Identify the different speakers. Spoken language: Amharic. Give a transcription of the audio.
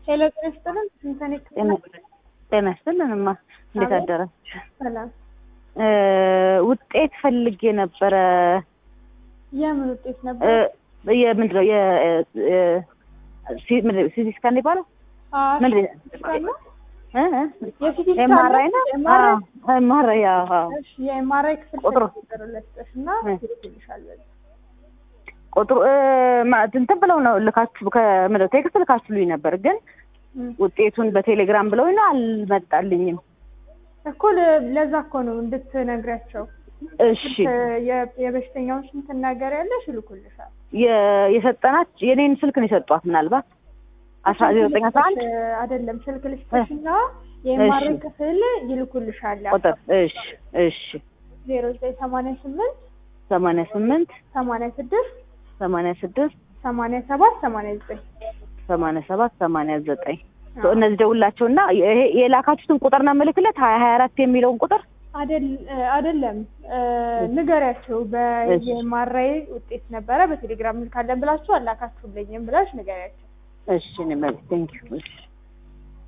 Speaker 1: ሄሎ ጤና ይስጥልን። ስንተኔ
Speaker 2: ጤና ይስጥልንማ እንዴት
Speaker 1: አቤት።
Speaker 2: አደራችሁ?
Speaker 1: ሰላም።
Speaker 2: እ ውጤት ፈልጌ ነበረ
Speaker 1: የምን ውጤት
Speaker 2: እ
Speaker 1: ነበር?
Speaker 2: የምንድን ነው የ- የ- ሲ- ምንድን ነው ሲቲ ስካን ይባላል
Speaker 1: አዎ፣
Speaker 2: ምንድን ነው?
Speaker 1: ስካን ነው?
Speaker 2: እ እ
Speaker 1: የሲቲ ስካን
Speaker 2: ኤምአርአይ ነው?
Speaker 1: ኤምአርአይ?
Speaker 2: አዎ፣ ኤምአርአይ አዎ፣ አዎ።
Speaker 1: እሺ፣ የኤምአርአይ ክፍል
Speaker 2: ቁጥሩ?
Speaker 1: ቁጥሩ ለስጠሽ እና
Speaker 2: እ።
Speaker 1: ይልክልሻል። በዚህ
Speaker 2: ቁጥሩ እ ማ- እንትን ብለው ነው ልካችሁ ከምንድን ነው ቴክስት ልካችሁልኝ ነበር ግን
Speaker 1: እም።
Speaker 2: ውጤቱን በቴሌግራም ብለው ነው አልመጣልኝም።
Speaker 1: እኮ ለ- ለዛ እኮ ነው እንድትነግሪያቸው።
Speaker 2: እሺ
Speaker 1: የ- የበሽተኛውን ስም ትናገሪያለሽ፣ ይልኩልሻል።
Speaker 2: የ- የሰጠናት የኔን ስልክ ነው የሰጧት ምናልባት አስራ ዘጠኝ አስራ አንድ
Speaker 1: ስልክ አይደለም ስልክ ልስጥሽ እና የኤምአርአይ
Speaker 2: እሺ።
Speaker 1: ክፍል ይልኩልሻል።
Speaker 2: ቁጥር እሺ እሺ
Speaker 1: ዜሮ ዘጠኝ ሰማንያ ስምንት
Speaker 2: ሰማንያ ስምንት
Speaker 1: ሰማንያ ስድስት
Speaker 2: ሰማንያ ስድስት
Speaker 1: ሰማንያ ሰባት ሰማንያ ዘጠኝ
Speaker 2: ሰማንያ ሰባት ሰማንያ ዘጠኝ እነዚህ ደውላቸው እና ይሄ የላካችሁትን ቁጥር ነው የምልክለት ሀያ ሀያ አራት የሚለውን ቁጥር
Speaker 1: አይደለም ንገሪያቸው። በየማራዬ ውጤት ነበረ በቴሌግራም ልካለን ብላችሁ አላካችሁልኝም ብላሽ ንገሪያቸው።
Speaker 2: እሺ እኔ መልስ ቴንኪው እሺ